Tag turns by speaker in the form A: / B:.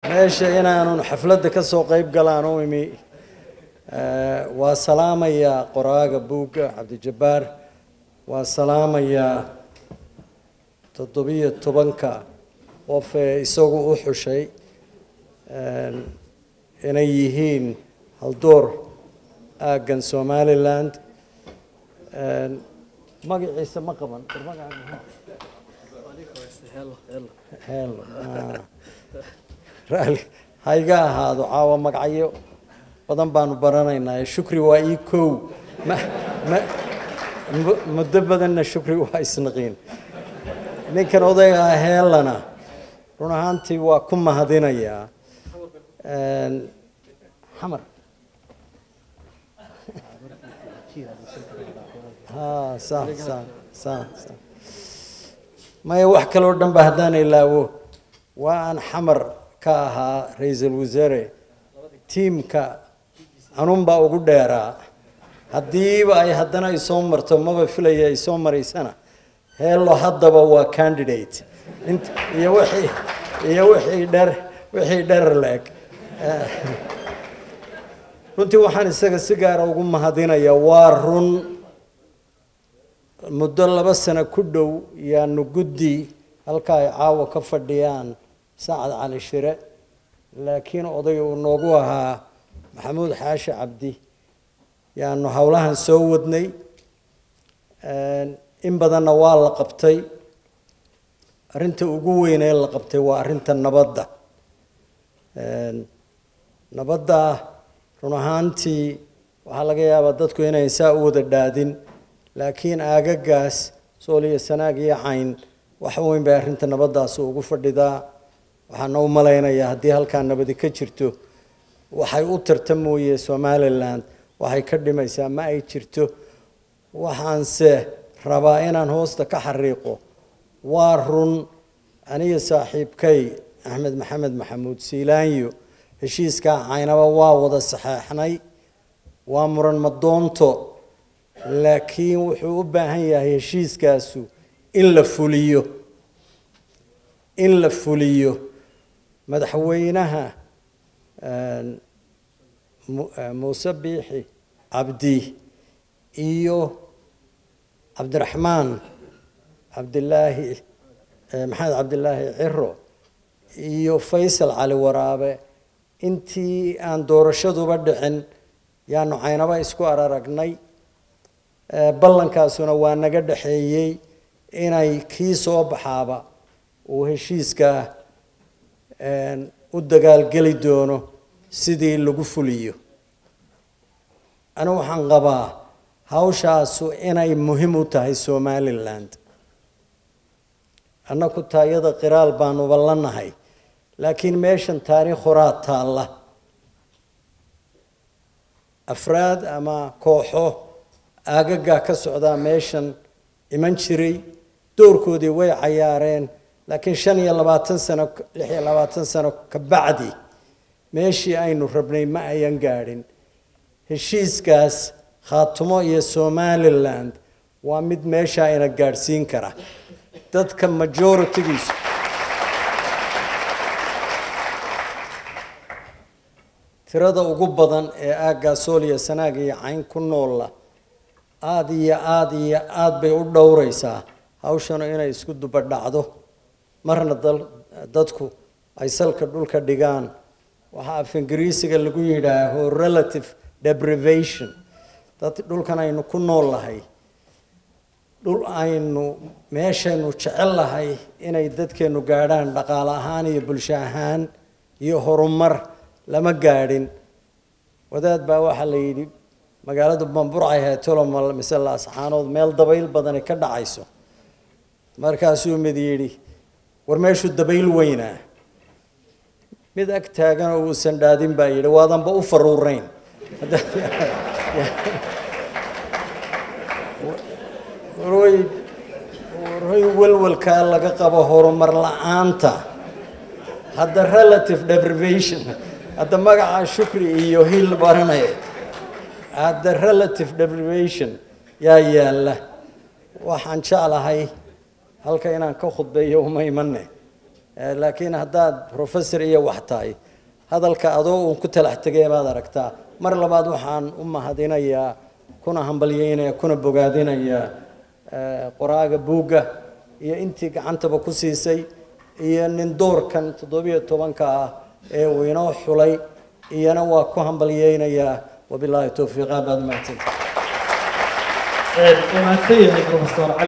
A: meesha inaanun xafladda ka soo qayb galaan u imi waa salaamayaa qoraaga buugga cabdijabbaar waa salaamayaa toddobiyo tobanka qof ee isagu u xushay inay yihiin haldoor aaggan somaliland magaciisa ma qaban helo raali ha iga ahaado caawa magacyo badan baanu baranaynaa shukri waa ii kow ma ma muddo badanna shukri waa isnaqiin ninkan odayga heelana run ahaantii waa ku mahadinayaa xamar ha sa sa sa sa maya wax kaloo dhan ba haddaan ilaawo waa aan xamar ka ahaa ra-iisul wasaare tiimka anunbaa ugu dheeraa haddiiba ay haddana ay soo marto maba filaya ay soo maraysana heelo haddaba waa candidate int iyo wixii iyo wixii dher wixii dherer la-eg runtii waxaan isaga si gaara ugu mahadinayaa waa run muddo laba sano ku dhow yaanu guddi halka ay caawa ka fadhiyaan sacad cali shire laakiin odayga uu noogu ahaa maxamuud xaashi cabdi yaanu howlahan soo wadnay in badanna waa la qabtay arrinta ugu weyn ee la qabtay waa arrinta nabadda nabadda run ahaantii waxaa laga yaabaa dadku inay saa u wada dhaadin laakiin aagagaas sool iyo sanaag iyo cayn wax weyn bay arrinta nabaddaasi ugu fadhidaa waxaana u malaynayaa haddii halkaa nabadi ka jirto waxay u tarta mooye somaliland waxay ka dhimaysaa ma ay jirto waxaanse rabaa inaan hoosta ka xariiqo waa run aniga saaxiibkay axmed maxamed maxamuud siilaanyo heshiiskaa caynaba waa wada saxeexnay waa muran madoonto laakiin wuxuu u baahan yahay heshiiskaasu in la fuliyo in la fuliyo madaxweynaha muuse biixi cabdi iyo cabdiraxmaan cabdilaahi maxamed cabdilaahi ciro iyo faysal cali waraabe intii aan doorashaduba dhicin yaanu caynaba isku araragnay ballankaasuna waa naga dhexeeyey inay kii soo baxaaba uu heshiiskaa u dagaalgeli doono sidii lagu fuliyo anigu waxaan qabaa hawshaasu inay muhiim u tahay somaliland annaku taayada qiraal baanuba la nahay laakiin meeshan taariikh horaa taalla afraad ama kooxo aagagaa ka socdaa meeshan iman jiray doorkoodii way cayaareen laakiin shan iyo labaatan sano lix iyo labaatan sano ka bacdi meeshii aynu rabnay ma ayan gaadhin heshiiskaas khaatumo iyo somaliland waa mid meeshaa ina gaadhsiin kara dadka majoritigiisu tirada ugu badan ee aaggaa sool iyo sanaag iyo cayn ku noolla aada iyo aada iyo aada bay u dhowraysaa hawshanu inay isku dubadhacdo marna dadku ay salka dhulka dhigaan waxaa af ingiriisiga lagu yidhaaho relative deprivation dad dhulkan aynu ku nool lahay dhul aynu meeshaynu jecel lahay inay dadkeenu gaadhaan dhaqaale ahaan iyo bulsho ahaan iyo horumar lama gaadhin wadaad baa waxaa la yidhi magaaladu bamburcay heetolomal mise laasxaanood meel dabayl badani ka dhacayso markaasuu mid yidhi war meeshu dabayl weynaa mid ag taagan oo uusan dhaadin baa yidhi waadanba u faruurayn warway warway welwelkaa laga qabo horumar la-aanta hadda relative deprivation hadda magaca shukri iyo hiil baranaya hadda relative deprivation yaa yaalla waxaan jeclahay halka inaan ka khudbeeyo uma imane Eh, laakiin haddaad professor iyo wax tahay hadalka adoo uun ku talax tegay baad aragtaa mar labaad waxaan u mahadinayaa kuna hambalyeynaya kuna bogaadinayaa eh, qoraaga buugga iyo intii gacantaba ku siisay iyo nin doorkan toddobiyo tobanka ah ee uu inoo xulay iyana waa ku hambalyeynayaa wabilaahi towfiiq aad baad umahadsantahay
B: wanaagsan yahay professor